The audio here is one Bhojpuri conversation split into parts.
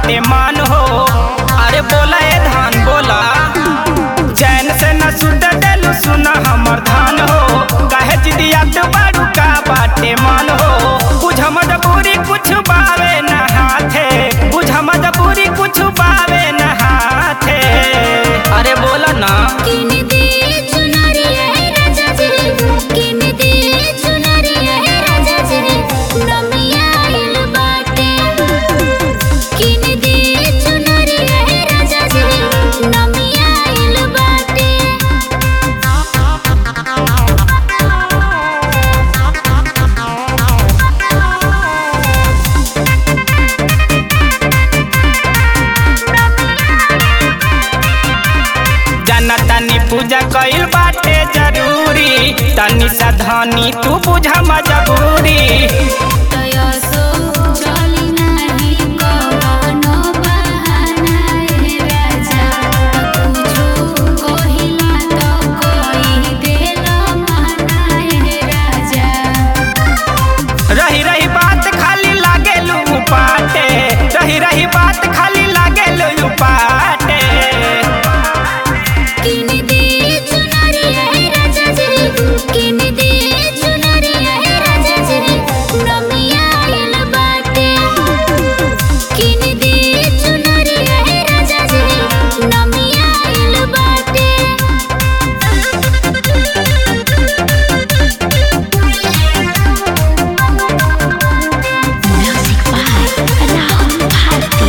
बाटे मान हो अरे बोला ए धान बोला चैन से न सुत देलू सुना हमर धान हो काहे जिदियात बाड़ू का बाटे मान हो बुझ मजबूरी कुछ बावे न हाथे बुझ मजबूरी कुछ बावे न हाथे अरे बोला ना किन दे चुनरिया है राजा जी किन दे चुनरिया है राजा जी नमिया आइल बाटे किन दे चुनरिया है राजा जी नमिया आइल बाटे जाना तानी पूजा कइल बाटे जरूरी तनी सा धनी तू बुझा मजबूरी तया सो चली नाही कवनो बहाना ए राजा तुझो कहिला तो कहि देला माना ए राजा रही रही बात खाली लागे लू पाटे रही रही बात खाली लागे लू पाटे किन दे चुनरिया है राजा जी किन दे चुनरिया है राजा जी नमिया आइल बाटे किन दे चुनरिया है राजा जी नमिया आइल बाटे म्यूजिक बाय राहुल भारती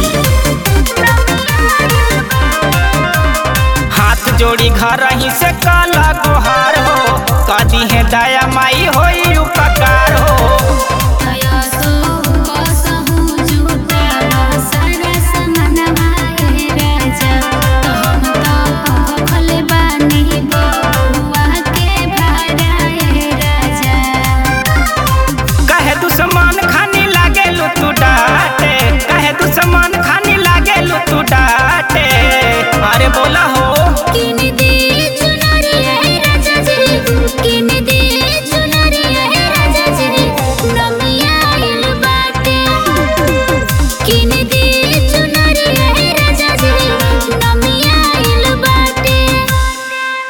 हाथ जोड़ी घर ही से काला गोहार हो कदी है दया माई होई